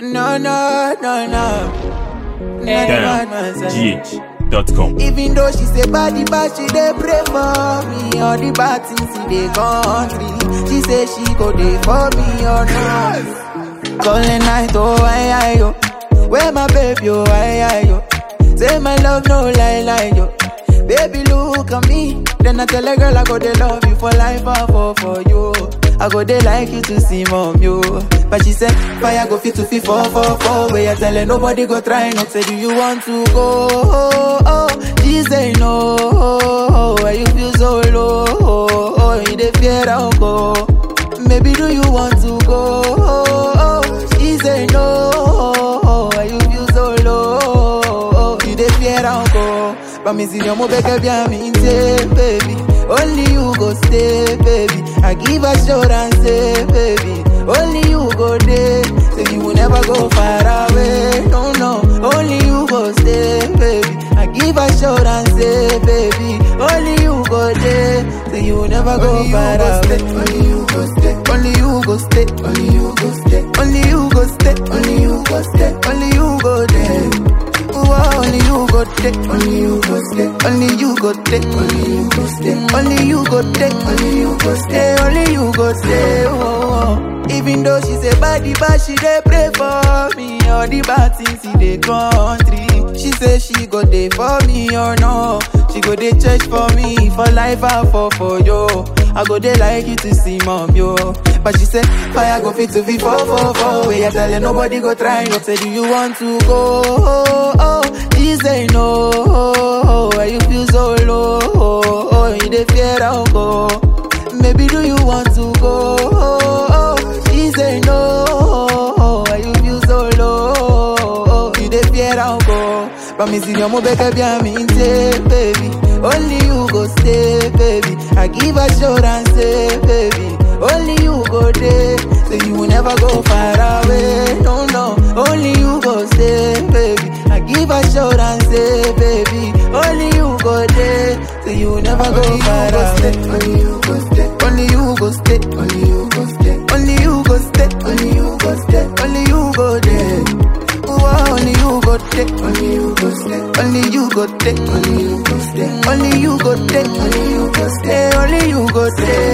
No, no, no, no. DamGH.com. Even though she say body bad, she dey pray for me. All the bad things in the country, she say she go dey for me or not. Calling night, oh I, I, yo. Where my baby, oh I, I, yo. Say my love, no lie, lie, yo. Baby, look at me. Then I tell a girl I go dey love you for life, I fall for you. I go dey like you to see mom, yo. But she said, fire go fit to fit four, four, four. Where you tell her nobody go try not say, do you want to go? Oh, oh. She say no. Oh, why you feel so low? Oh, oh. you dey fear I'll go. Maybe do you want to go? Oh, oh. She say no. Oh, why you feel so low? Oh, you dey fear I'll go. But me see your mo beke bien me say, baby. Only you go stay, baby. I give assurance, say, baby. Only you go there, so you will never go far away. No, no. Only you go stay, baby. I give assurance, say, baby. Only you go there, so you will never go far away. Only you go stay. Only you go stay. Only you go stay. Only you go stay. Only you go stay. Only you go there. Ooh, only you go take, only you go stay, only you go take, only you go stay, only you go take, only you go stay, only you go stay. Oh, oh. Even though she say body bad, she dey pray for me. All the bad things in the country, she say she go dey for me or no. She go dey church for me for life, I fall for you. I go dey like you to see mom yo. But she said fire go fit to be four four four. Where you tell her nobody go try. No say do you want to go? Oh, oh. She say no. Oh, why you feel so low? Oh, oh. you dey fear I'll go. Maybe do you want to go? Oh, oh. She say no. Oh, why you feel so low? Oh, you dey fear I'll go. But me see your mo beke bien me say, baby. Only you go stay, baby. I give assurance, say, baby. Only you go there, so you will never go far away. No, no. Only you go stay, baby. I give assurance, say, baby. Only you go there, so you will never go far away. Only you go stay. Only you go stay. Only you go stay. Only you go stay. Only you go stay. Only you go there. Ooh, only you go take, only you go stay, only you go take, only you go stay, only you go take, only you go stay, only you go stay.